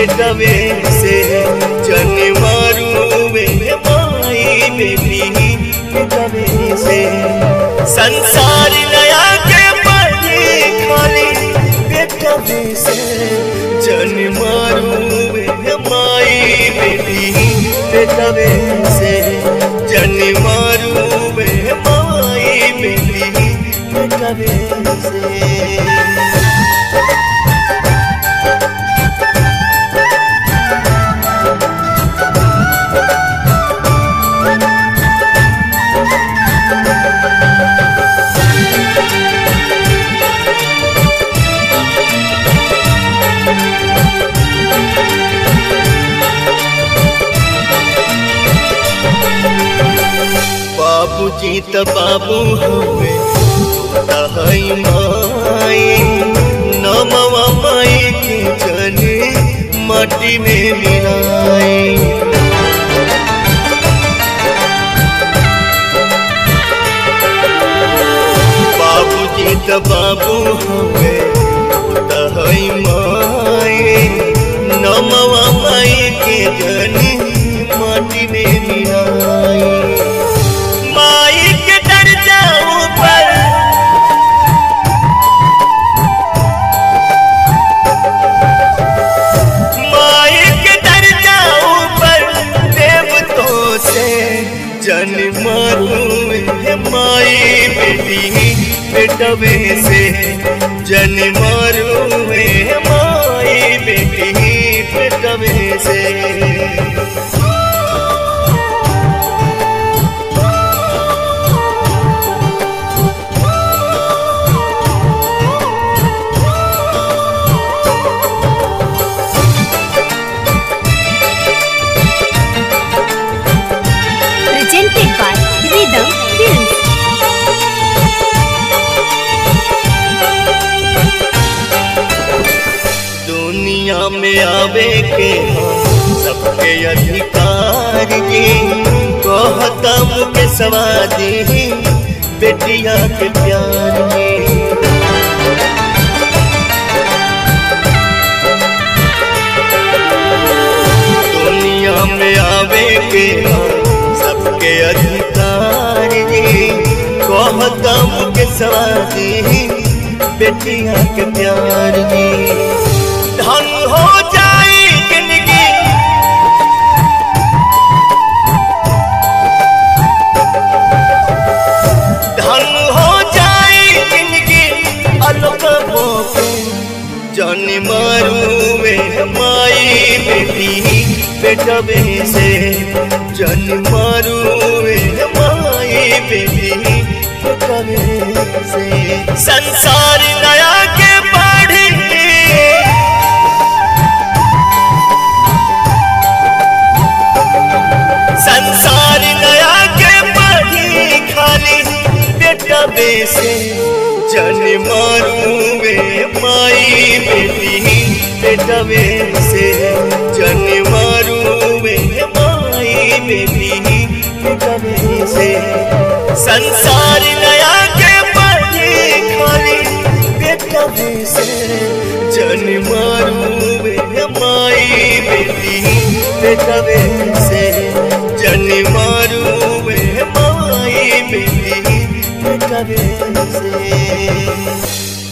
Betway से जन मारुवे माई बेटी बेटवे से संसार नया के पढ़े खाली बेटवे से जन मारुवे माई बेटी बेटवे से जन मारुवे माई बेटी बेटवे से बाबूजी त बाबू हवे तहई माई नमवा माई के जने माटी में मिलाई बाबूजी त बाबू हवे तहई माई नमवा माई के जने माटी में मिलाई माई के दर्जा ऊपर माई के दर्जा ऊपर देवतों से जन्म है माई बेटी बेटवे से जन्म है माई बेटी बेटवे से presented by Rhythm Films. दुनिया में आवे के हम सबके अधिकार जी कहतम के सवादी बेटिया के प्यार जी दुनिया में आवे के हम सबके अधिकार जी कहतम के सवादी बेटिया के प्यार जी धन हो जाए जिंदगी धन हो जाए जिंदगी अलगबो के जन मारुवे माई बेटी बेटवे से जन मारुवे माई बेटी बेटवे से संसार नया के पढ़ी संसार नया के पढ़ी खाली बेटवे से जन मारूवे माई बेटी बेटवे से जन मारूवे माई बेटी बेटवे से संसार नया के पढ़ी खाली बेटवे से जन मारूवे माई बेटी बेटवे से जन मारूवे माई बेटी बेटवे से